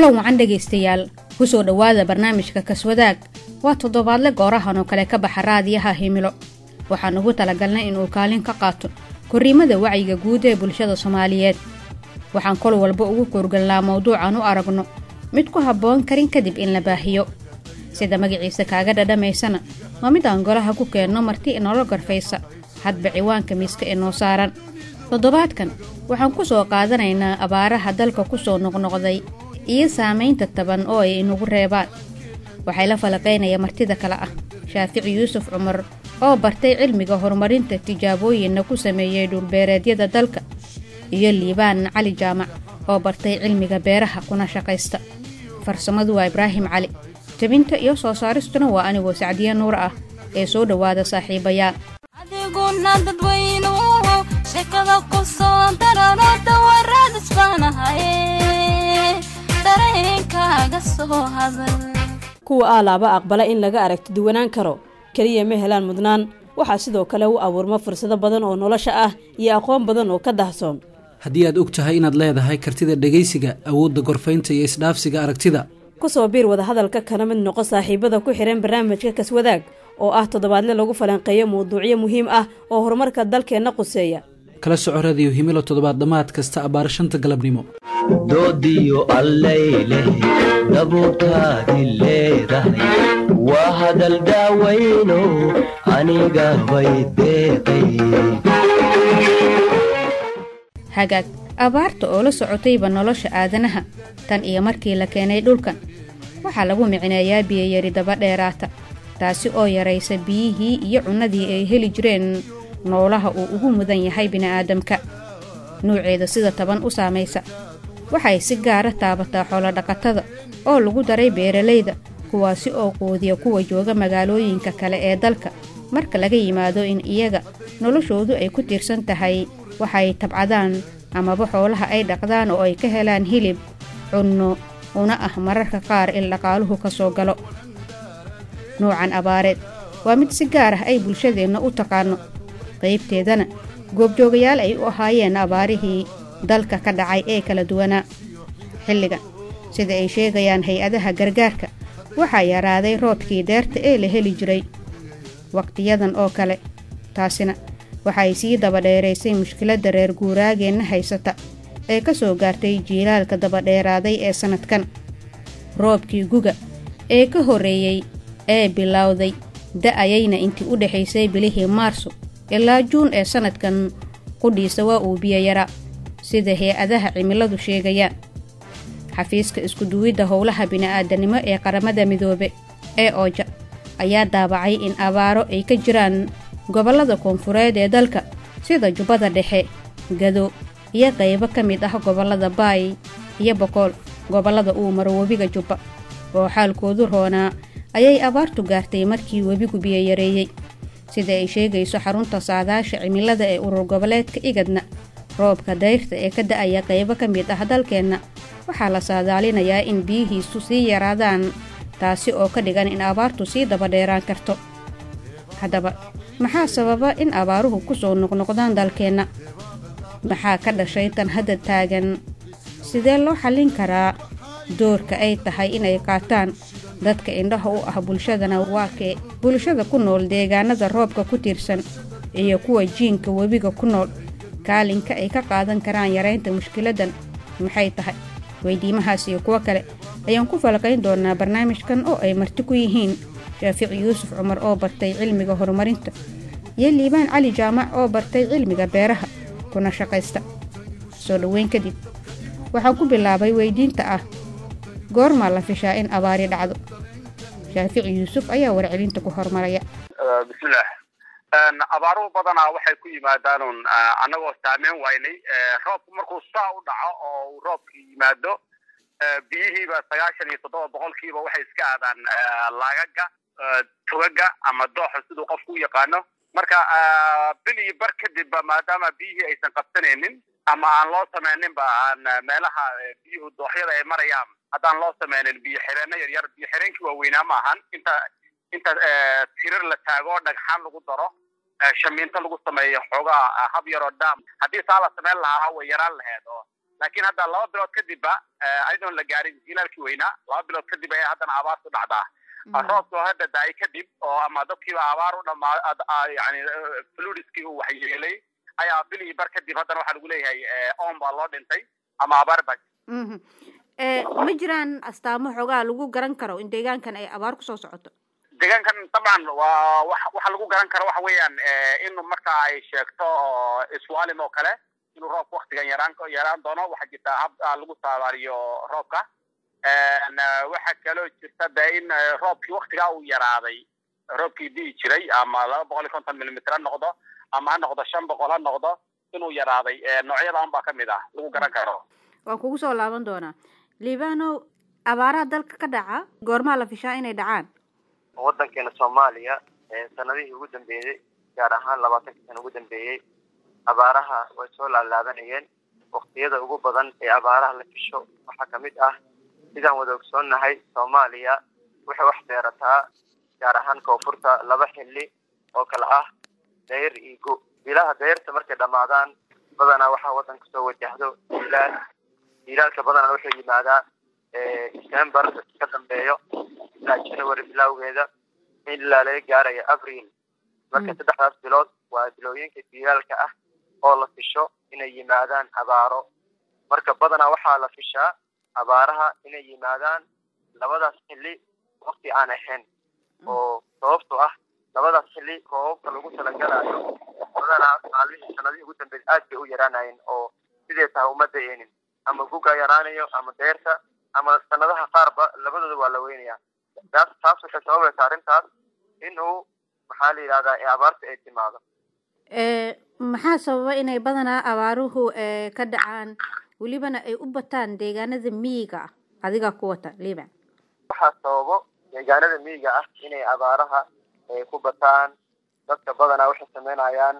kulan wacan dhegaystayaal ku soo dhowaada barnaamijka kaswadaag waa toddobaadle goorahan oo kale ka baxa raadiyaha himilo waxaan ugu talagalnay inuu kaalin ka qaato korriimada wacyiga guud ee bulshada soomaaliyeed waxaan kol walba ugu koorgalnaa mawduucan u aragno mid ku habboon karin kadib in la baahiyo sida magaciisa kaaga dhadhamaysana waa mid aan golaha ku keenno marti inoola garfaysa hadba ciwaanka miiska inoo saaran toddobaadkan waxaan ku soo qaadanaynaa abaaraha dalka ku soo noqnoqday iyo saamaynta taban oo ay inagu reebaan waxay la falaqaynaya martida kale ah shaafici yuusuf cumar oo bartay cilmiga horumarinta tijaabooyinna ku sameeyey dhulbeereedyada dalka iyo liibaan cali jaamac oo bartay cilmiga beeraha kuna shaqaysta farsamadu waa ibraahim cali jabinta iyo soo saaristuna waa anigoo sacdiye nuur ah ee soo dhowaada saaxiibayaal adiguna dadweynuhu sheekada ku soo darano dawarad isbaanahaye dareenkaaga soo hadal kuwa aalaaba aqbala in laga aragti duwanaan karo keliya ma helaan mudnaan waxaa sidoo kale u abuurma fursado badan oo nolosha ah iyo aqoon badan oo ka dahsoon haddii aad og tahay inaad leedahay kartida dhegaysiga awoodda gorfaynta iyo isdhaafsiga aragtida ku soo biir wadahadalka kana mid noqo saaxiibada ku xidhan barnaamijka kaswadaag oo ah toddobaadle lagu falanqeeyo mawduucyo muhiim ah oo horumarka dalkeenna quseeya kala soco radiyo himilo toddobaad dhammaad kasta abbaar shanta galabnimo doodiyo allayleh dabuurtaadi leedahay waa hadal daawayno aniga bay deeqay hagaag abaarta oo la socotayba nolosha aadanaha tan iyo markii la keenay dhulkan waxaa lagu micneeyaa biyayari daba dheeraata taasi oo yaraysa biyihii iyo cunnadii ay heli jireen noolaha uu ugu mudan yahay bini'aadamka nuuceeda sida taban u saamaysa waxay si gaara taabataa xoolodhaqatada oo lagu daray beeralayda kuwaasi oo quudiya kuwa jooga magaalooyinka kale ee dalka marka laga yimaado in iyaga noloshoodu ay ku tiirsan tahay waxay tabcadaan amaba xoolaha ay dhaqdaan oo ay ka helaan hilib cunno una ah mararka qaar in dhaqaaluhu ka soo galo nuucan abaareed waa mid si gaar ah ay bulshadeenna u taqaanno qaybteedana goobjoogayaal ay u ahaayeen abaarihii dalka ka dhacay ee kala duwanaa xilligan sida ay sheegayaan hay-adaha gargaarka waxaa yaraaday roobkii deerta ee la heli jiray wakhtiyadan oo kale taasina waxay sii dabadheeraysay mushkiladda reer guuraageenna haysata ee ka soo gaartay jiilaalka dabadheeraaday ee sannadkan roobkii guga ee ka horreeyey ee bilowday da'ayayna intii u dhexaysay bilihii maarso ilaa juun ee sannadkan qudhiisa waa uu biyo yaraa sida hay-adaha cimiladu sheegayaan xafiiska iskuduwidda howlaha bini'aadanimo ee qaramada midoobe ee ooja ayaa daabacay in abaaro ay ka jiraan gobollada koonfureed ee dalka sida jubbada dhexe gado iyo qaybo ka mid ah gobollada baay iyo bokool gobollada uu maro webiga jubba oo xaalkoodu roonaa ayay abaartu gaartay markii webigu biyo yareeyey sida ay sheegayso xarunta saadaasha cimilada ee urur goboleedka igadna roobka dayrta ee ka da'aya qaybo ka mid ah dalkeenna waxaa la saadaalinayaa in biyihiisu sii yaraadaan taasi oo ka dhigan in abaartu sii dabadheeraan karto haddaba maxaa sababa in abaaruhu ku soo noqnoqdaan dalkeenna maxaa ka dhashay tan hadda taagan sidee loo xallin karaa doorka ay tahay inay qaataan dadka indhaha u ah bulshadana waa kee bulshada ku nool deegaanada roobka ku tiirsan iyo kuwa jiinka webiga ku nool kaalinka ay ka qaadan karaan yaraynta mushkiladdan maxay tahay weydiimahaas iyo kuwo kale ayaan ku falaqayn doonaa barnaamijkan oo ay marti ku yihiin shaafici yuusuf cumar oo bartay cilmiga horumarinta iyo liibaan cali jaamac oo bartay cilmiga beeraha kuna shaqaysta soo dhoweyn kadib waxaan ku bilaabay weydiinta ah goormaa la fishaa in abaari dhacdo shaafici yuusuf ayaa warcelinta ku hormaraya bismillaah abaaruhu badanaa waxay ku yimaadaanun annagoo saameyn waynay roobku markuu saa u dhaco oo uu roobki yimaado biyihiiba sagaashan iyo toddoba boqolkiiba waxay iska aadaan laagaga tugaga ama dooxa siduu qofku u yaqaano marka bil iyo bar kadibba maadaama biyihii aysan qabsanaynin ama aan loo samayninba aan meelaha biyuhu dooxyada ay marayaan haddaan loo samaynin biyo xireenno yaryar biyo xireenkii waaweynaa ma ahan inta inta tirir la taago dhagxaan lagu daro shamiinto lagu sameeyo xoogaa hab yaroo daam haddii saa la samayn lahaa way yaraan laheed oo laakiin hadda laba bilood kadibba ayadoon la gaarin jilaalkii weynaa laba bilood kadib ayaa haddana abaartu dhacdaa roobka oo hadda da-ay kadib oo ama dadkiiba abaar u dhamaa yani fludiskii uu waxyeelay ayaa bil iyo bar kadib haddana waxaa lagu leeyahay oon baa loo dhintay ama abaar baa ma jiraan astaamo xoogaa lagu garan karo in deegaankan ay abaar kusoo socoto deegaankan dabcan waa wa waxa lagu garan karo waxa weeyaan in marka ay sheegto oo iswaalim oo kale inuu roobka waktigan yaraan yaraan doono waxaa jirta hab lagu saadaaliyo roobka waxaa kaloo jirta de in roobkii waktigaa uu yaraaday roobkii di'i jiray ama laba boqol iyo konton millimitr ha noqdo ama ha noqdo shan boqol ha noqdo inuu yaraaday noocyadan baa kamid ah lagu garan karo waan kugu soo laaban doonaa liibanow abaaraha dalka ka dhaca goormaa la fishaa inay dhacaan waddankeena soomaaliya sanadihii ugu dambeeyey gaar ahaan labaatankii sana ugu dambeeyey abaaraha way soo laalaabanayeen waktiyada ugu badan ee abaaraha la fisho waxaa kamid ah sidaan wada ogsoonnahay soomaaliya waxay wax beerataa gaar ahaan koonfurta laba xilli oo kale ah dayr iyo go bilaha dayrta markay dhammaadaan badanaa waxaa waddanka soo wajahdo ilaal ilaalka badanaa wuxuu yimaadaa december ka dambeeyo ilaa january bilowgeeda ilaa laga gaarayo abril marka saddexdaas bilood waa bilooyinka dilaalka ah oo la fisho inay yimaadaan abaaro marka badanaa waxaa la fishaa abaaraha inay yimaadaan labadaas xilli wakti aan ahayn oo sababto ah labadaas xilli roobabka lagu talagalaayo badanaa maalmihii sanadihii ugu dambeeyay aad bay u yaraanayeen oo sidee tahay uma da-eenin ama guga yaraanayo ama deerta ama sanadaha qaarba labadooda waa la weynaya taas taas waxay sababaysaa arrintaas in uu maxaa la yidhahdaa ee abaarta ay timaado maxaa sababa inay badanaa abaaruhu ka dhacaan welibana ay u bataan deegaanada miyiga ah adiga ku wata liban waxaa sababo deegaanada miyiga ah inay abaaraha ku bataan dadka badanaa waxay sameynayaan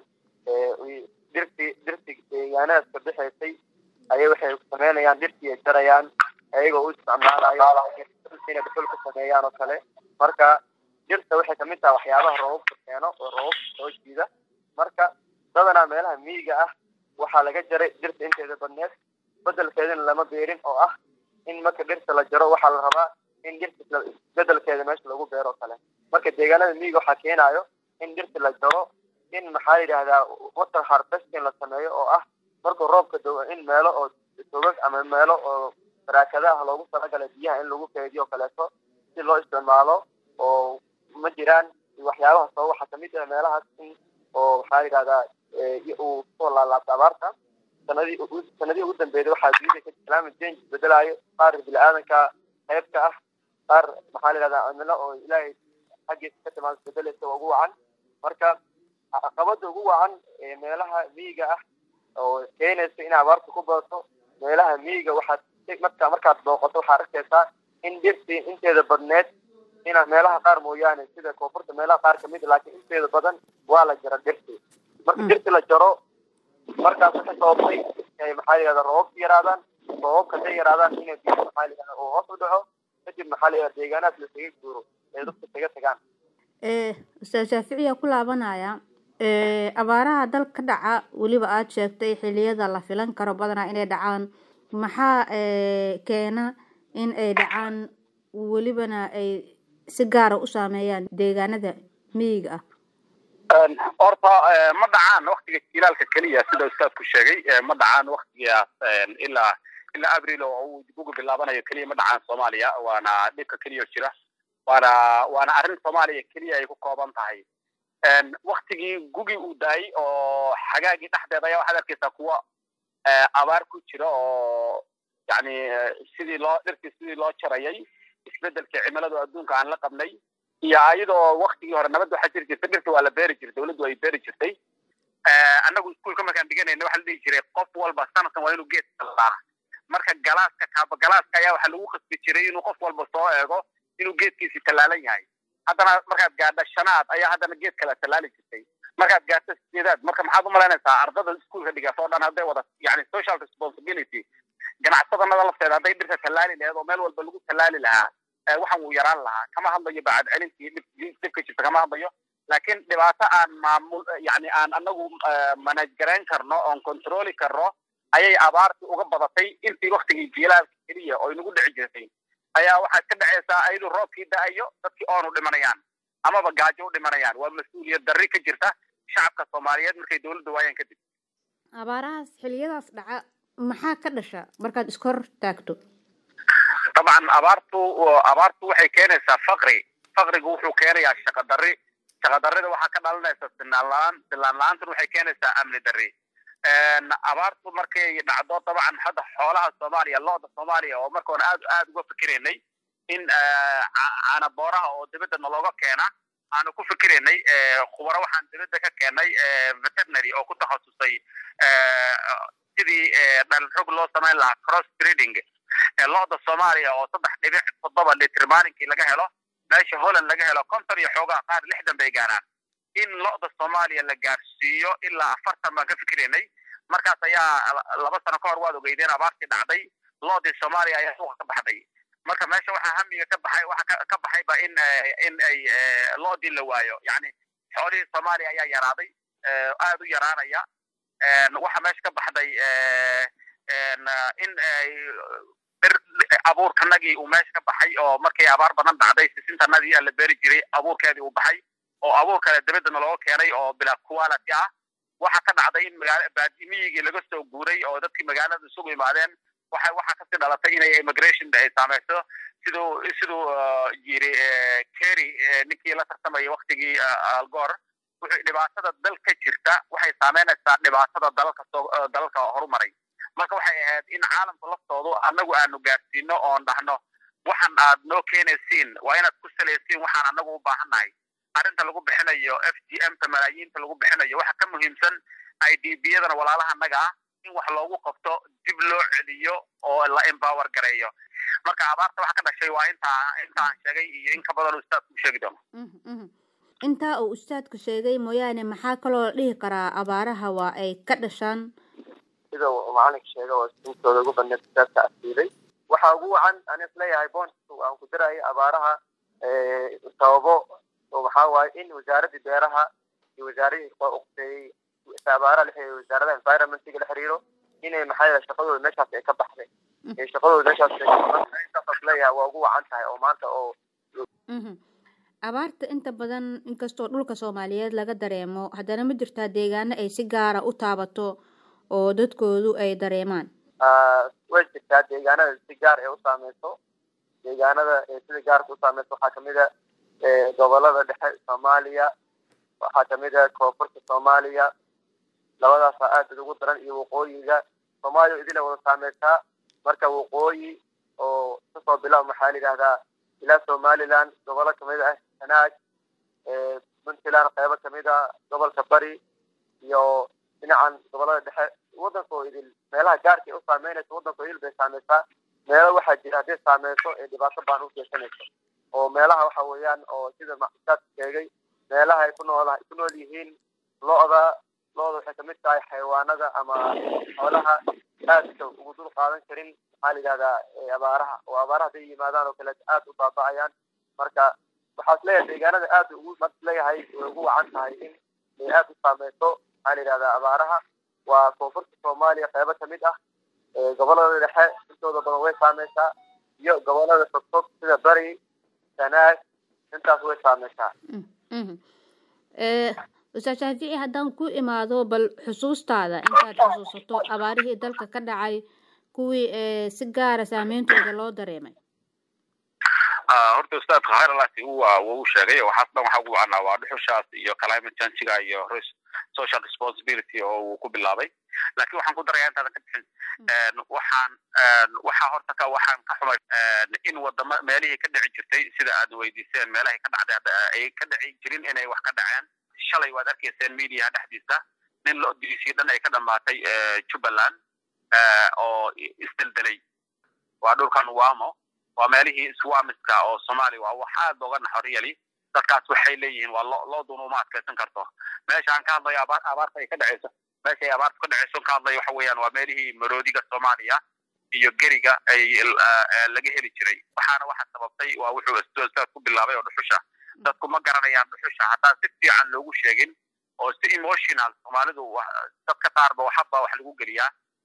dhirtii dhirtii deegaanadaas ka bixaysay ayay waxay sameynayaan dhirtii ay jarayaan ayagoo u isticmaalayo inay dhuxul ku sameeyaan oo kale marka dhirta waxay kamid tahay waxyaabaha roobabka keeno oo roobabka soo jiida marka badanaa meelaha miyiga ah waxaa laga jaray dhirta inteeda badneed bedelkeedana lama beerin oo ah in marka dhirta la jaro waxaa la rabaa in dhirta bedelkeeda meesha lagu beero oo kale marka deegaanada miyiga waxaa keenayo in dhirta la jaro in maxaa la yidhahdaa water harvesting la sameeyo oo ah markuu roobka do in meelo oo togag ama meelo oo baraakadaha loogu talagalay biyaha in lagu keediyo kaleeto si loo isticmaalo oo ma jiraan waxyaabaha sabab waxaa kamid ah meelahaas in oo maxaa la yidhahdaa uu kusoo laalaabto abaarta sanadii sanadihii ugu dambeeyay waxaa dunida climate change isbedelaayo qaar bini-aadanka qaybka ah qaar maxaa la yidhahdaa cimilo oo ilaahay xaggiisa ka timaado isbedelaysa ugu wacan marka caqabada ugu wacan ee meelaha miyiga ah oo keenaysa in abaarta ku badato meelaha miyiga waxaad marka markaad booqato waxaad arkaysaa in dhirtii inteeda badneed ina meelaha qaar mooyaane sida koonfurta meelaha qaar kamid laakiin inteeda badan waa la jara dhirtii marka dhirti la jaro markaas waxay sababtay inay maxaa la yihahda roobabka yaraadaan roobabka haday yaraadaan inay biyo maxaa la yihahda oo hoos u dhaco kadib maxaa la yihahda deegaanahaas lasaga guuro ee dadka isaga tagaan ustaad shaaficiya ku laabanaya abaaraha dal ka dhaca weliba aada sheegtay xiliyada la filan karo badanaa inay dhacaan maxaa keena in ay dhacaan welibana ay si gaara u saameeyaan deegaanada miyiga ah horta ma dhacaan waktiga jilaalka keliya sida ustaadku sheegay ma dhacaan waktigaas ilaa ilaa abril oo uu guga bilaabanayo keliya ma dhacaan soomaaliya waana dhibka keliya jira waana waana arrin soomaaliya keliya ay ku kooban tahay waktigii gugii uu daayey oo xagaagii dhexdeeda ayaa waxaad arkaysaa kuwa abaar ku jira oo yani sidii loo dhirtii sidii loo jarayay isbedelkii cimiladu adduunka aan la qabnay iyo ayadoo waktigii hore nabad waxaa jiri jirtay dhirta waa la beeri jiray dawladdu ay beeri jirtay annagu iskuulka markaan dhiganayna waxaa la dhihi jiray qof walba sanadkan waa inuu geed kalaa marka galaaska kaaba galaaska ayaa waxaa lagu qasbi jiray inuu qof walba soo eego inuu geedkiisi tallaalan yahay haddana markaad gaadha shanaad ayaa haddana geed kale tallaali jirtay markaad gaadho sideedaad marka maxaad umalaynaysaa ardada iskuulka dhigato o dhan hadday wada yani social responsibility ganacsadanada lafteeda hadday dhirta tallaali laheed oo meel walba lagu tallaali lahaa waxan wuu yaraan lahaa kama hadlayo bacad celintii dhibka jirta kama hadlayo laakiin dhibaato aan maamul yani aan anagu manage garayn karno oon controli karno ayay abaartii uga badatay intii waktigii jiilaalka keliya oo inagu dhici jirtay ayaa waxaad ka dhacaysaa ayadoo roobkii da-ayo dadkii oonu dhimanayaan amaba gaajo u dhimanayaan waa mas-uuliyad darri ka jirta shacabka soomaaliyeed markay dowladda waayaan kadib abaarahaas xiliyadaas dhaca maxaa ka dhasha markaad iskor taagto dabcan abaartu abaartu waxay keenaysaa faqri faqrigu wuxuu keenayaa shaqa darri shaqa darrida waxaa ka dhalanaysa sinaan la-aan sinaan la-aantuna waxay keenaysaa amni darri abaartu markay dhacdo dabcan hadda xoolaha soomaaliya looda soomaaliya oo markoon aad aad uga fikiraynay in caana booraha oo dibadda nalooga keena aanu ku fikiraynay khubaro waxaan dibadda ka keenay veterinary oo ku takhasusay sidii dhalxog loo samayn lahaa cross breeding looda soomaaliya oo saddex dhibic toddoba litr maalinkii laga helo meesha holland laga helo konton iyo xoogaa qaar lixdan bay gaaraan in lo'da soomaaliya la gaarsiiyo ilaa afartan baan ka fikiraynay markaas ayaa laba sano ka hor waad ogeydeen abaartii dhacday loodii soomaaliya ayaa suuqa ka baxday marka meesha waxaa hamiga ka baxay waxa ka baxayba in in ay loodii la waayo yani xoolihii soomaaliya ayaa yaraaday aad u yaraanaya waxa meesha ka baxday in ay abuurkanagii uu meesha ka baxay oo markay abaar badan dhacday sisintanadii la beeri jiray abuurkeedii uu baxay oo abuur kale dabadana looga keenay oo bilaa quality ah waxa ka dhacday in magaala baadimiyigii laga soo guuray oo dadkii magaalada isugu imaadeen waxa waxa kasii dhalatay inay immigration ay saameyso siduu siduu yiri kerry ninkii la tartamayay waktigii algoor wuxuu dhibaatada dal ka jirta waxay saameynaysaa dhibaatada dalalka soo dalalka horumaray marka waxay ahayd in caalamka laftoodu annagu aanu gaarsiino oon dhahno waxan aad noo keenaysiin waa inaad ku salaysiin waxaan annagu u baahannahay arrinta lagu bixinayo f g m ta malaayiinta lagu bixinayo waxa ka muhiimsan i d b yadana walaalaha annaga ah in wax loogu qabto dib loo celiyo oo la empower gareeyo marka abaarta waxa ka dhashay waa intaa intaan sheegay iyo in ka badan ustaadku sheegi doono intaa uu ustaadku sheegay mooyaane maxaa kaloo la dhihi karaa abaaraha waa ay ka dhashaan sida uu macalinka sheega oo intooda ugu badneed kitaabka asiibay waxaa ugu wacan aan isleeyahay bontu aan ku dirayo abaaraha sababo oo waxaa waaye in wasaaradii beeraha iyo wasaaradii uqteeyey abaaraha la wasaaradaha environmentiga la xiriiro inay maxaa shaqadooda meeshaas ay ka baxday shaqadooda meeshaas intaas leeyahay waa ugu wacan tahay oo maanta oo abaarta inta badan inkastoo dhulka soomaaliyeed laga dareemo haddana ma jirtaa deegaano ay si gaara u taabato oo dadkoodu ay dareemaan way jirtaa deegaanada si gaar ee u saameyso deegaanada sida gaarka u saameyso waxaa kamid a gobolada dhexe soomaaliya waxaa kamid a koonfurta soomaaliya labadaasa aad ugu daran iyo waqooyiga soomaaliya idila wada saameysaa marka waqooyi oo kasoo bilaab maxaa la yidhahdaa ilaa somaliland gobolo kamid ah sanaag puntland qeybo kamid a gobolka bari iyo dhinacan gobolada dhexe waddanka oo idil meelaha gaarka ay u saameynayso waddanka oo idil bay saameysaa meelo waxaa jira hadday saameyso ee dhibaato baan u geysanayso oo meelaha waxa weeyaan oo sida maxusaadka sheegay meelaha ay ku nool ku nool yihiin lo-da lo-da waxay kamid tahay xayawaanada ama xoolaha aadka ugu dul qaadan karin maxaa la yidhahdaa abaaraha oo abaaraha hadday yimaadaan oo kaleeto aad u baaba'ayaan marka waxaas leeyahay deegaanada aad ugu mas leeyahay way ugu wacan tahay in ay aad u saameyso maxaa la yidhahdaa abaaraha waa koonfurta soomaaliya qeybo kamid ah gobolada dhexe intooda badan way saameysaa iyo gobolada fogfog sida bari sanaag intaas way saameysaa ustaad shaafici haddaan ku imaado bal xusuustaada intaad xusuusato abaarihii dalka ka dhacay kuwii si gaara saameyntooda loo dareemay horta ustaadka khayralasi waa wuu sheegay waxaas dhan waxa ugu wacnaa waa dhuxushaas iyo climate changiga iyo social responsibility oo uu ku bilaabay laakiin waxaan ku darayaa intaadan ka bixin waxaan waxaa horta ka waxaan ka xumay in wadama meelihii ka dhici jirtay sida aad weydiiseen meelahay ka dhacday ay ka dhici jirin inay wax ka dhaceen shalay waad arkayseen mediaha dhexdiisa nin la odiriisii dhan ay ka dhamaatay jubbaland oo isdeldelay waa dhulkan wamo waa meelihii swamiska oo soomaaliya waa wax aad looga naxo really dadkaas waxay leeyihiin waa lo looduna uma adkaysan karto meesha aan ka hadlayo abaar abaarta ay ka dhacayso meesha ay abaarta ka dhacayso ka hadlayo waxa weeyaan waa meelihii maroodiga soomaaliya iyo geriga ay laga heli jiray waxaana waxa sababtay waa wuxuu ustaad ku bilaabay oo dhuxusha dadku ma garanayaan dhuxusha haddaan si fiican loogu sheegin oo si emotional soomaalidu dadka qaarba waxaba wax lagu geliyaa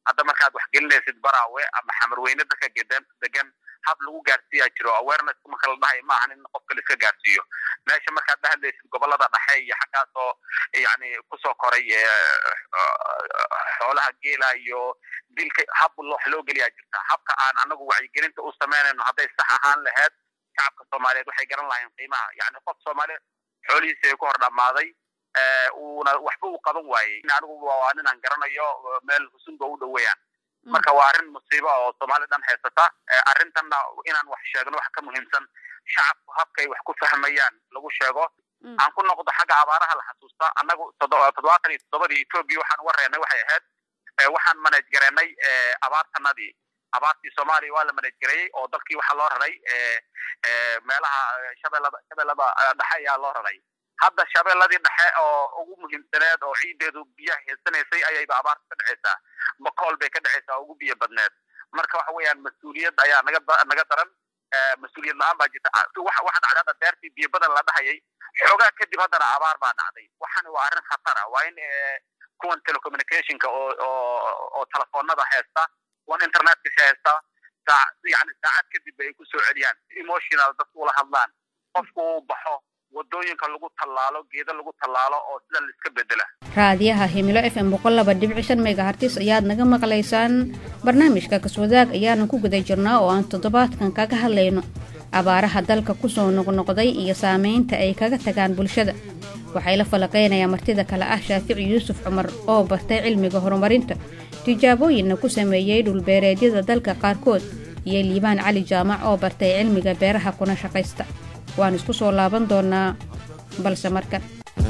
hadda markaad wax gelinaysid baraawe ama xamarweyne dadka gedan degan hab lagu gaarsiiyaa jiro awareness marka la dhahayo ma ahan in qofka la iska gaarsiiyo meesha markaad dhahadlaysid gobolada dhexe iyo xaggaas oo yani kusoo koray xoolaha geela iyo dilka hab wax loo geliyaa jirta habka aan anagu wacyigelinta u samaynayno hadday sax ahaan laheyd shacabka soomaaliyeed waxay garan lahayn qiimaha yani qof soomaaliyeed xoolihiisa ay ku hor dhammaaday uuna waxba uu qaban waayey anigu waa ninaan garanayo meel husunba u dhoweeyaan marka waa arrin musiibo oo soomaali dhan haysata arrintanna inaan wax sheegno wax ka muhiimsan shacabku habkay wax ku fahmayaan lagu sheego aan ku noqdo xagga abaaraha la xasuusta annagu toddobaatan iyo toddobadii etoobiya waxaan wareennay waxay ahayd waxaan manage gareennay abaartanadii abaartii soomaaliya waa la manage gareeyey oo dalkii waxaa loo raray meelaha shabeellada shabeellada dhexe ayaa loo raray hadda shabeelladii dhexe oo ugu muhiimsaneed oo ciideedu biyaha heesanaysay ayayba abaarta ka dhexaysaa bakool bay ka dhexaysaa oo ugu biyo badneed marka waxa weeyaan mas-uuliyad ayaa naga naga daran mas-uuliyad la-aan baa jirta waxa waxa dhacday hadda deertii biyo badan la dhahayay xoogaa kadib haddana abaar baa dhacday waxani waa arrin khatara waa in kuwan telecommunicationka oo oo oo telefoonada haysta kuwan internetka haysta saa yani saacad kadib ay ku soo celiyaan emotional dadku ula hadlaan qofku uu baxo wadooyinka lagu tallaalo geeda lagu tallaalo oo sida la iska bedela raadiyaha himilo f m boqol laba dhibic shan megahartis ayaad naga maqlaysaan barnaamijka kaswadaag ayaanu ku guda jirnaa oo aan toddobaadkan kaga hadlayno abaaraha dalka kusoo noqnoqday iyo saameynta ay kaga tagaan bulshada waxay la falaqaynayaa martida kale ah shaafici yuusuf cumar oo bartay cilmiga horumarinta tijaabooyinna ku sameeyey dhulbeereedyada dalka qaarkood iyo liibaan cali jaamac oo bartay cilmiga beeraha kuna shaqaysta waan isku soo laaban doonaa balse markan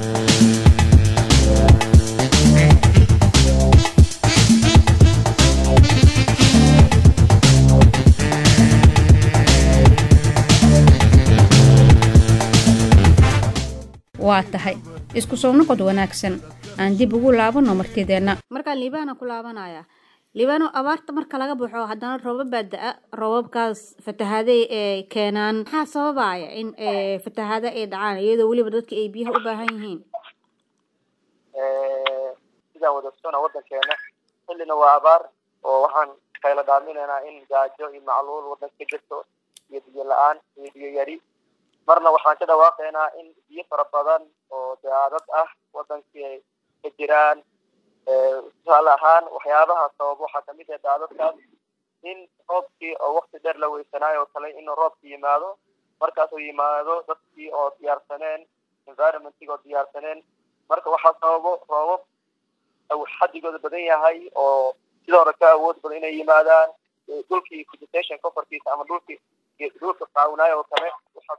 waa tahay isku soo noqod wanaagsan aan dib ugu laabanno martideenna markaan liibaana ku laabanaya liibaano abaarta marka laga baxo haddana roobab baa da-a roobabkaas fatahaaday ee keenaan maxaa sababaya in fatahaado ay dhacaan iyadoo weliba dadka ay biyaha u baahan yihiin sidaan wadagsona waddankeena xillina waa abaar oo waxaan kayla dhaaminaynaa in gaajo iyo macluul waddanka ka jirto iyo biyo la-aan iyo biyo yari marna waxaan ka dhawaaqaynaa in biyo fara badan oo daadad ah waddankii ay ka jiraan tusaale ahaan waxyaabaha sabab waxaa kamid ah daadadkaas in roobkii oo wakti dheer la weysanaayo oo kale inuu roobki yimaado markaasuu yimaado dadkii oo diyaarsaneen environmentig oo diyaarsaneen marka waxaa sababo roobab xadigooda badan yahay oo sida hore ka awood badan inay yimaadaan dhulkii vegetation coverkiisa ama dhulkii dhulka qaawinaayo oo kale waxaa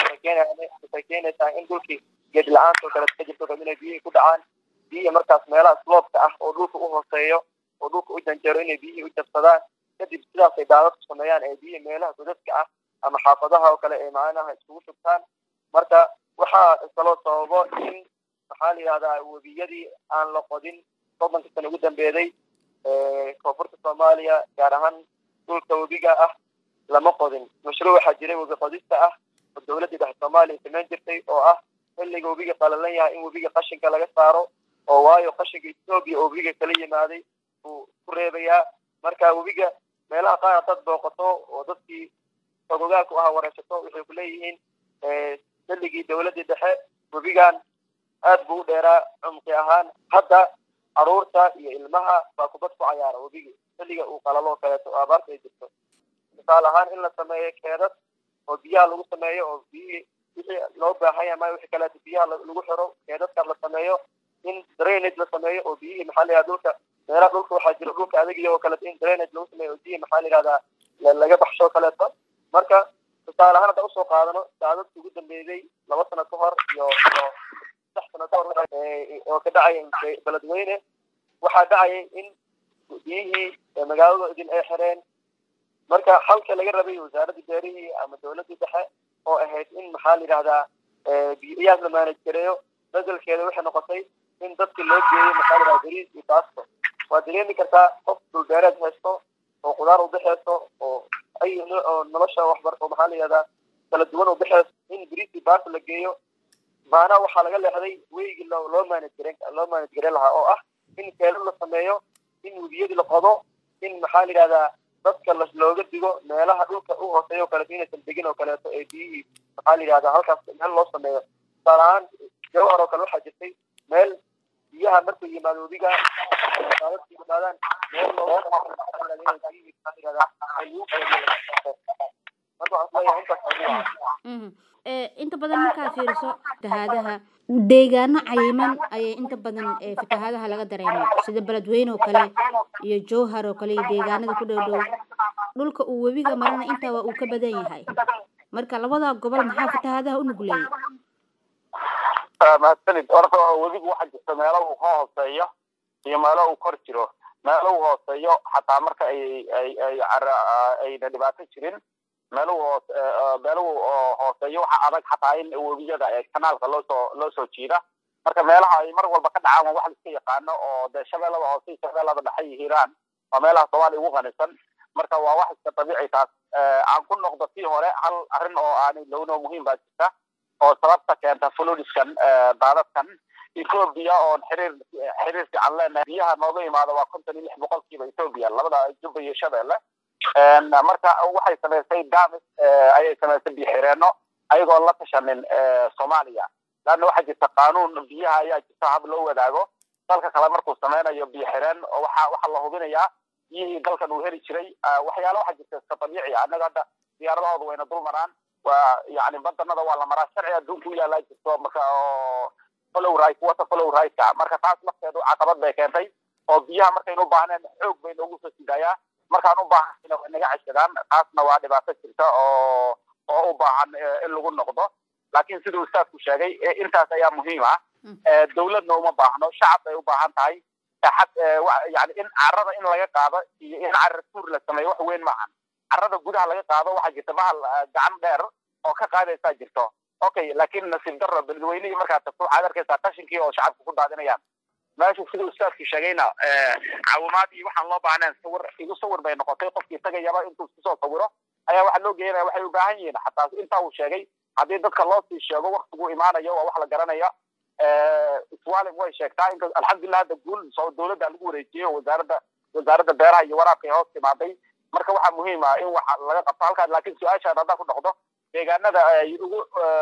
waxay keenaysaa in dhulkii geed la-aanta oo kale ka jirto kale inay biyihii ku dhacaan biyihii markaas meelaha sloobka ah oo dhulka u hooseeyo oo dhulka u janjeero inay biyihii u jabsadaan kadib sidaasay daadadku sameeyaan ee biyihii meelaha godadka ah ama xaafadaha oo kale ay macnaha iskugu shubtaan marka waxaa kaloo sababo in maxaa la yidhahdaa webiyadii aan la qodin soddonka sana ugu dambeeday koonfurta soomaaliya gaar ahaan dhulka webiga ah lama qodin mashruuc waxaa jiray webi qodista ah oo dowladdii dhexe soomaaliya samayn jirtay oo ah xilliga webiga qalalan yahay in webiga qashinka laga saaro oo waayo qashinka etoobiya oo webiga kala yimaaday uu ku reebayaa marka webiga meelaha qaar haddaad booqato oo dadkii fogogaalku aha wareyshato waxay ku leeyihiin xilligii dowladdii dhexe webigan aad buu u dheeraa cumqi ahaan hadda caruurta iyo ilmaha baa kubad ku cayaara webigi xilliga uu qalalo kaleeto oo abaarta ay jirto misaal ahaan in la sameeyo keedad oo biyaha lagu sameeyo oo biyihii wixii loo baahan yahay maayo wixii kaleeto biyaha lagu xiro keedadkaas la sameeyo in drainage la sameeyo oo biyihii maxaa la yihahda dhulka meelaha dhulka waxaa jira dhulka adagiya oo kaleeto in drainage lagu sameeyo oo biyihii maxaa la yihahdaa laga baxsho kaleeto marka tusaale ahaan hadda usoo qaadano daadadka ugu dambeeyey laba sano ka hor iyo iyo saddex sano ka hor oo ka dhacaya beledweyne waxaa dhacayay in biyihii magaalada idin ay xireen marka halka laga rabay wasaaradda beerihii ama dowladdii dhexe oo ahayd in maxaa la yidhahdaa biyahaas la maanaj gareeyo bedelkeeda waxay noqotay in dadka loo geeyo maxaa la yidhahdaa beriis iyo baasto waa dareemi kartaa qof dhulbeereed haysto oo qudaar ubixeyso oo ay oo nolosha waxbar oo maxaa la yidhahdaa kala duwan ubixeyso in beriis iyo baasto la geeyo maanaha waxaa laga leexday weygii loo loo maanaj garen loo maanaj gareyn lahaa oo ah in keelad la sameeyo in webiyadii la qodo in maxaa la yidhahdaa dadka las looga digo meelaha dhulka u hooseeya oo kaleeto inaysan degin oo kaleeto ee biyihii maxaa la yidhahdaa halkaas meel loo sameeyo tusaale ahaan jawhar oo kale waxaa jirtay meel biyaha markuu yimaado webiga daadadku yimaadaan meel looga biyihii maxaa la yidhahdaa ay lagu qeybiyo marka waxaan isleeyahay intaas ugu wacan inta badan markaa fiiriso fatahaadaha deegaano cayiman ayay inta badan fatahaadaha laga dareemo sida beledweyne oo kale iyo jowhar oo kale iyo deegaanada ku dhow dhow dhulka uu webiga marana intaa waa uu ka badan yahay marka labada gobol maxaa fatahaadaha u nugleeyay mahadsanid horta webigu waxaa jirta meelo uu ka hooseeyo iyo meelo uu kor jiro meelo uu hooseeyo xataa marka ay ay ay ayna dhibaato jirin meeluhu hoos meeluhu hooseeyo waxaa adag xataa in webiyada kanaalka loo soo loo soo jiida marka meelaha ay mar walba ka dhacaan waa wax la iska yaqaano oo dee shabeellada hoose iyo shabeellada dhexe iyo hiiraan waa meelaha soomaaliya ugu qanisan marka waa wax iska dabiici taas aan ku noqdo tii hore hal arrin oo aanay lowno muhiim baa jirta oo sababta keenta fludiskan daadadkan ethoobia oon xiriir xiriir fiican leenahay biyaha nooga imaada waa konton iyo lix boqolkiiba ethoobia labada jubba iyo shabeelle marka waxay samaysay damis ayay samaysay biyoxireenno ayagoon la tashanin soomaaliya laanna waxaa jirta qaanuun biyaha ayaa jirta hab loo wadaago dalka kale markuu sameynayo biyoxireen waxa waxaa la hubinayaa biyihii dalkan uu heli jiray waxyaala waxaa jirta iska dabiici annaga hadda diyaaradahooda wayna dul maraan waa yani badanada waa la maraa sharci adduunka u yaalaa jirto marka oo follow right wata follow right-ka marka taas lafteedu caqabad bay keentay oo biyaha markaynu u baahneen xoog bay noogu soo sidayaa markaan u baahanayna way naga ceshadaan taasna waa dhibaato jirta oo oo u baahan in lagu noqdo laakiin siduu ustaadku sheegay intaas ayaa muhiim ah dowladna uma baahno shacab bay u baahan tahay yani in carada in laga qaado iyo in carar tuur la sameeyo wax weyn maahan carada gudaha laga qaado waxaa jirta bahal gacan dheer oo ka qaadaysaa jirto okay laakiin nasiib darro beledweynihii markaad tagto waxaad arkaysaa qashinkii oo shacabka ku daadinayaan meeshu siduu ustaadku sheegayna caawimaad iyo waxaan loo baahnayn sawir igu sawir bay noqotay qofkii tagayaba intuu iskusoo sawiro ayaa waxaa loo geeyanaya waxay u baahan yihiin xataa intaa uu sheegay haddii dadka loo sii sheego waktigu imaanayo waa wax la garanaya iswaalim way sheegtaa in alxamdulilah hadda guul soo dowladda lagu wareejiyey oo wasaaradda wasaaradda beeraha iyo waraabka ay hoos timaaday marka waxaa muhiim ah in wax laga qabto halkaas laakiin su-aashaan haddaan ku noqdo deegaanada ay ugu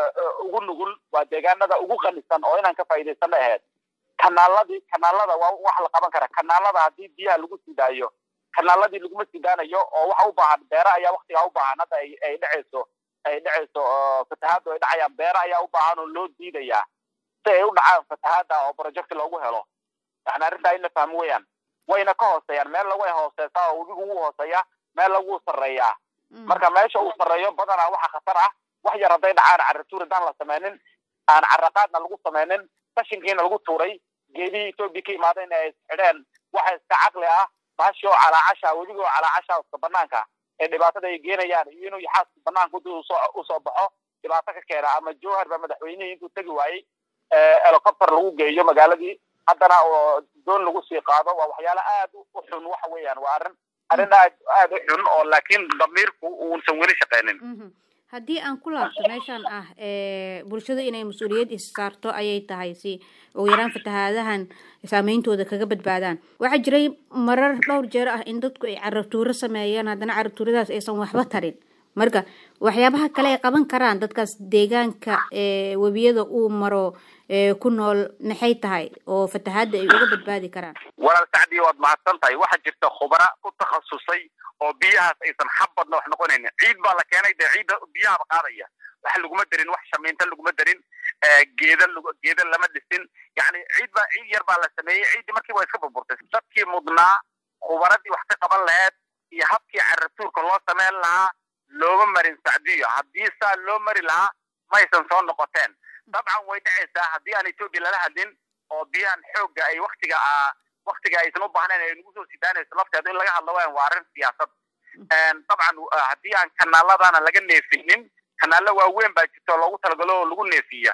ugu nugul waa deegaanada ugu qanisan oo inaan ka faa'iidaysana ahayd kanaaladii kanaalada waa wax la qaban kara kanaalada haddii biyaha lagu sii daayo kanaaladii laguma sii daanayo oo waxa u baahan beera ayaa waktigaa u baahan hadda ay ay dhacayso ay dhacayso fatahaaddu ay dhacayaan beera ayaa u baahan oo loo diidayaa si ay u dhacaan fatahaadda oo project loogu helo yani arrintaa in la fahmo weeyaan wayna ka hooseeyaan meel way hooseysaa oo webigu wuu hooseeya meel lagu sarreeyaa marka meesha uu sarreeyo badanaa waxa khatar ah wax yar hadday dhacaan carratuur haddaan la sameynin aan carraqaadna lagu sameynin qashinkiina lagu tuuray geedihii etoobiya ka imaadayna ay xidheen waxa iska caqli ah baashi oo calaacasha webiga oo calaacasha iska banaanka ee dhibaatada ay geenayaan iyo inuu yaxaaska banaanka usoo usoo baxo dhibaato ka keena ama jowhar baa madaxweynihii intuu tegi waayey helicopter lagu geeyo magaaladii haddana oo doon lagu sii qaado waa waxyaala aad u xun waxa weeyaan waa arrin arrin aad aad u xun oo laakiin damiirku uusan weli shaqeynin haddii aan ku laabto meeshan ah bulshadu inay mas-uuliyad is saarto ayay tahay si ugu yaraan fatahaadahan saameyntooda kaga badbaadaan waxaa jiray marar dhowr jeer ah in dadku ay carabtuuro sameeyaan haddana carabtuuradaas aysan waxba tarin marka waxyaabaha kale ay qaban karaan dadkaas deegaanka webiyada uu maro ku nool maxay tahay oo fatahaadda ay uga badbaadi karaan walaal sacdi waad mahadsan tahay waxaa jirta khubara ku takhasusay oo biyahaas aysan xabbadna wax noqonaynin ciid baa la keenay dee ciidda biyahaba qaadaya wax laguma darin wax shamiinta laguma darin geeda geeda lama dhisin yani ciid baa ciid yar baa la sameeyey ciiddii markii waa iska burburtay dadkii mudnaa khubaradii wax ka qaban laheed iyo habkii carratuurka loo sameyn lahaa looma marin sacdiyo haddii saa loo mari lahaa maysan soo noqoteen dabcan way dhacaysaa haddii aan etoobiya lala hadlin oo biyahan xoogga ay waktiga waktiga aysan u baahnayn ay nagu soo sidaanayso lafteeda in laga hadlo waan waa arrin siyaasad dabcan haddii aan kanaaladana laga neefinin kanaalo waaweyn baa jirta oo loogu talagalo oo lagu neefiya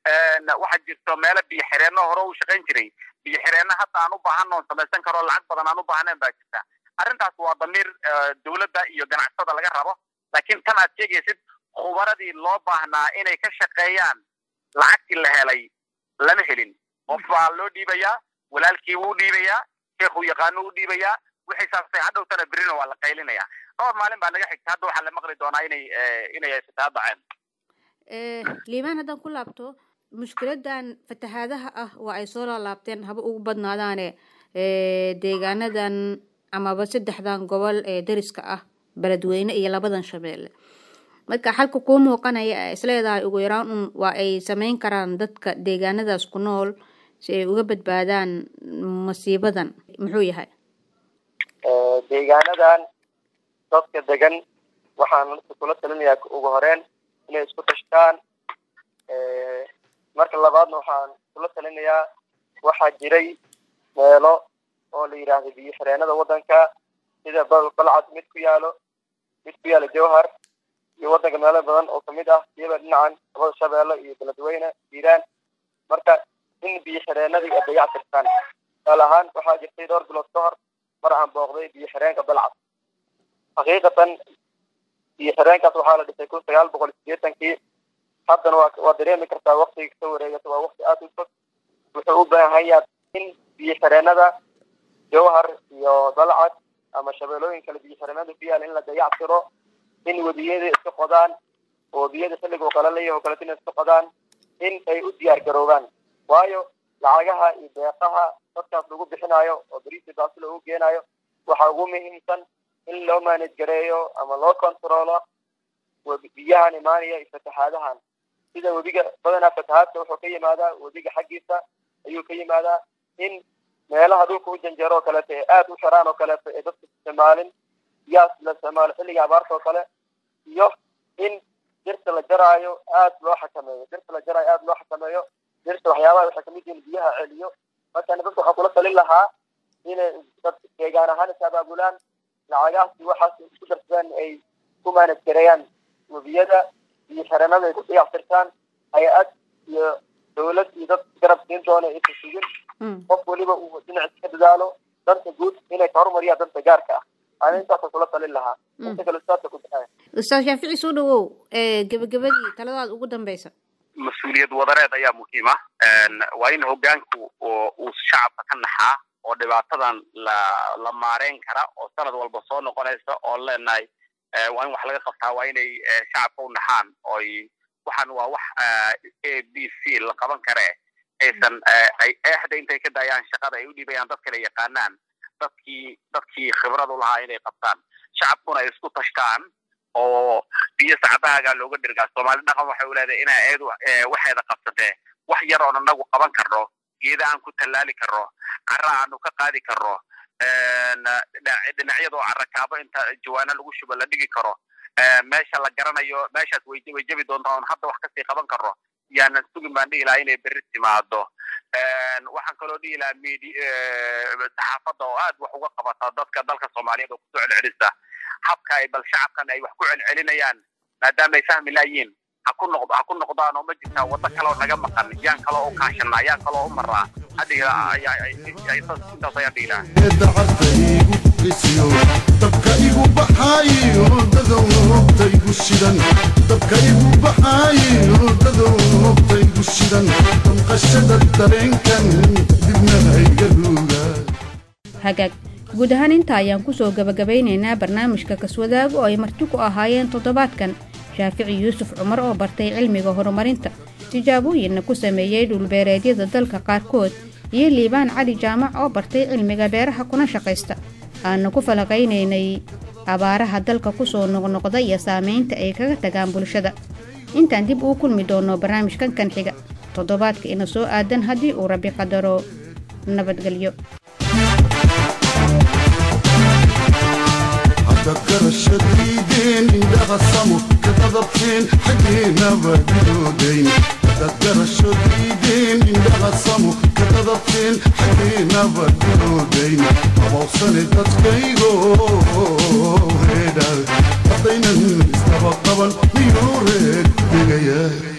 waxaa jirto meelo biyo xireenno hore u shaqayn jiray biyo xireenno hadda aan u baahan oon samaysan karo lacag badan aan u baahnayn baa jirta arrintaas waa damiir dowladda iyo ganacsatada laga rabo laakiin tan aad sheegaysid khubaradii loo baahnaa inay ka shaqeeyaan lacagtii la helay lama helin qof baa loo dhiibayaa walaalkii wuu dhiibayaa sheekhu yaqaano u dhiibayaa wixii saastay hadhowtana berina waa la qaylinaya dhowr maalin baa naga xigta hadda waxaa la maqli doonaa inay inay haysataa dhaceen liibaan haddaan ku laabto mushkiladan fatahaadaha ah waa ay soo laalaabteen haba ugu badnaadaane deegaanadan amaba saddexdan gobol ee dariska ah beledweyne iyo labadan shabeelle marka xalka kuu muuqanaya ee isleedahay ugu yaraan un waa ay sameyn karaan dadka deegaanadaas ku nool si ay uga badbaadaan masiibadan muxuu yahay deegaanadan dadka degan waxaan kula talinayaa ugu horeen inay isku tashtaan marka labaadna waxaan kula talinayaa waxaa jiray meelo oo la yidhaahdo biyo xireenada waddanka sida balcad mid ku yaalo mid ku yaalo jowhar iyo waddanka meelo badan oo kamid ah iyaba dhinacan labada shabeelle iyo beledweyne hiiraan marka in biyo xireenadii ay dayac tirtaan tusaale ahaan waxaa jirtay dhowr bilood ka hor mar aan booqday biyo xireenka balcad xaqiiqatan biyo xireenkaas waxaa la dhisay kun sagaal boqol sideetankii haddana waa waa dareemi kartaa waktiga kasoo wareegata waa wakti aada u fog wuxuu u baahan yahay in biyo xireenada jowhar iyo balcad ama shabeelooyin kale biyo xireenada ku yaala in la dayac tiro in webiyada iska qodaan oo webiyada xilliga qalalaya oo kaleeto inay iska qodaan in ay u diyaar garoobaan waayo lacagaha iyo deeqaha dadkaas lagu bixinayo oo bariisi baasi loogu geenayo waxaa ugu muhiimsan in loo maanid gareeyo ama loo controlo biyahan imaanaya iyo fatahaadahan sida webiga badanaa fatahaadka wuxuu ka yimaadaa webiga xaggiisa ayuu ka yimaadaa in meelaha dhulka u janjeero oo kaleeto ee aada u xiraan oo kaleeto ee dadka isticmaalin yaas la isticmaalo xilliga abaarta oo kale iyo in dirta la jaraayo aada loo xakameeyo dirta la jaraayo aada loo xakameeyo dirta waxyaabaha waxay kamid yihiin biyaha celiyo marka dadka waxaa kula talin lahaa inay dad deegaan ahaan is abaabulaan lacagahaasi waxaas isku darsadaan ay ku maanad gareeyaan webiyada iyo xarenada ay ku dayactirtaan hay-ad iyo dawlad iyo dad garab siin doona aysan sugin qof weliba uu dhinaciis ka dadaalo danta guud inay ka horumariyaan danta gaarka ah ana intaasa kula talin lahaa inta kale ustaadka ku baxaya ustaad shaafici soo dhawow gebagabadii taladaad ugu dambeysa mas-uuliyad wadareed ayaa muhiim ah waa in hogaanku uu shacabka ka naxaa oo dhibaatadan la la maareyn kara oo sanad walba soo noqonaysa oo leenahay waa in wax laga qabtaa waa inay shacabka u naxaan oy waxaan waa wax a b c la qaban kare aysan ay eexda intay ka daayaan shaqada ay u dhiibayaan dad kale yaqaanaan dadkii dadkii khibrad u lahaa inay qabtaan shacabkuna ay isku tashtaan oo biyo sacbahaagaa looga dhirgaa soomaali dhaqan waxay u leedahay inaa eedu waxeeda qabsatee wax yar oon anagu qaban karno geeda aan ku tallaali karno cara aanu ka qaadi karno dhinacyadoo carakaabo inta jawaano lagu shubo la dhigi karo meesha la garanayo meeshaas way way jebi doontaa oon hadda wax kasii qaban karno yaanan sugin baan dhihi lahaa inay berri timaado waxaan kaloo dhihi lahaa midi saxaafadda oo aad wax uga qabata dadka dalka soomaaliyeed oo kusoo celcelisa habka ay bal shacabkan ay wax ku celcelinayaan maadaama ay fahmi laayiin ha ku noqdo ha ku noqdaan oo ma jirtaa waddo kale oo naga maqan yaan kale oo kaashana yaan kale oo u maraa intaas ayaan dhihi lahaa dabka igu baxaayo dadow hogta igu shidan dabka igu baxaayo dadow hogta igu shidan damqashada dareenkan dibna hayga ruuga hagaag guud ahaan intaa ayaan kusoo gabagabaynaynaa barnaamijka kaswadaag oo ay marti ku ahaayeen toddobaadkan shaafici yuusuf cumar oo bartay cilmiga horumarinta tijaabooyinna ku sameeyey dhulbeereedyada dalka qaarkood iyo liibaan cali jaamac oo bartay cilmiga beeraha kuna shaqaysta aanu ku falaqaynaynay abaaraha dalka kusoo noqnoqda iyo saamaynta ay kaga tagaan bulshada intaan dib uu kulmi doono barnaamijkan kan xiga toddobaadka ina soo aadan haddii uu rabbi qadaro nabadgelyo haddaad garashadiideen indhaha samo ka qadabteen xaggeennaba gidoodayn haddaad garashadiideen indhaha samo ka qadabteen xaggeennaba gidoodayn abawsane dadkaygo reedha haddaynan isdaba qaban miyuu reer degayaa